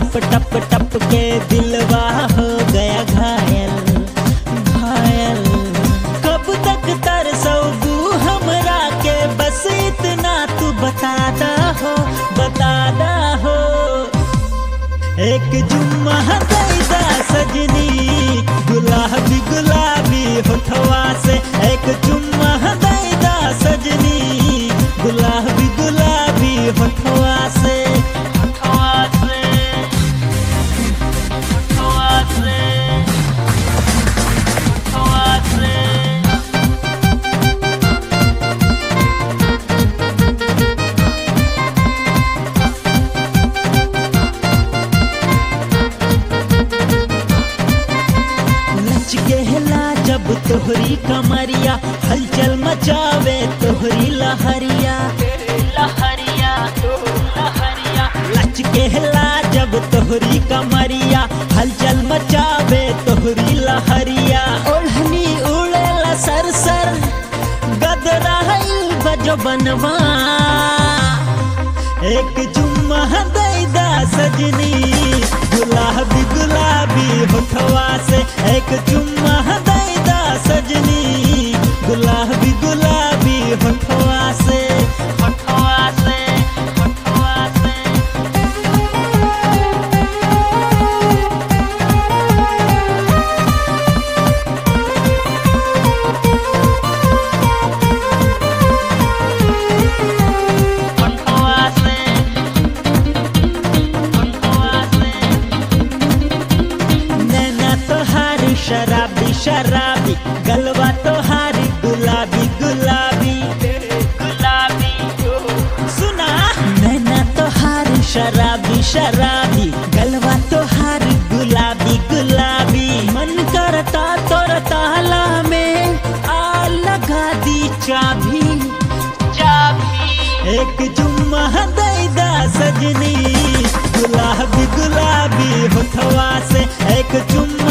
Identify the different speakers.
Speaker 1: टप टप टप के दिलवा हो गया घायल घायल कब तक तरसोगू हमरा के बस इतना तू बता दा हो बता दा हो एक जुम्मा दैदा सजनी गुलाबी गुलाबी होठवा से एक जुम्मा दैदा सजनी गुलाबी गुलाबी होठवा से होठवा से होठवा से होठवा से नच गहला जब तोहरी कमरिया हलचल मचावे तोहरी लहरिया लहरिया लहरिया नच गहला जब तोहरी कमरिया हलचल मचावे तोहरी लहरिया ओढ़नी उड़ेला सर सर गदराइल बजो बनवा एक जुम्मा दैदा सजनी गुलाबी गुलाबी होठवा से एक जुम्मा दैदा सजनी गुलाबी गुलाबी होठवा से होठवा से होठवा से होठवा से होठवा से नैना तोहारी शराबी शराबी गलवा तोहारी गुलाबी गुलाबी गुलाबी सुना नैना तोहारी शराबी शराबी गलवा तोहारी गुलाबी गुलाबी मन करता तोर ताला में आ लगा दी चाबी चाबी एक जुम्मा दैदा सजनी गुलाबी गुलाबी होठवा से एक जुम्मा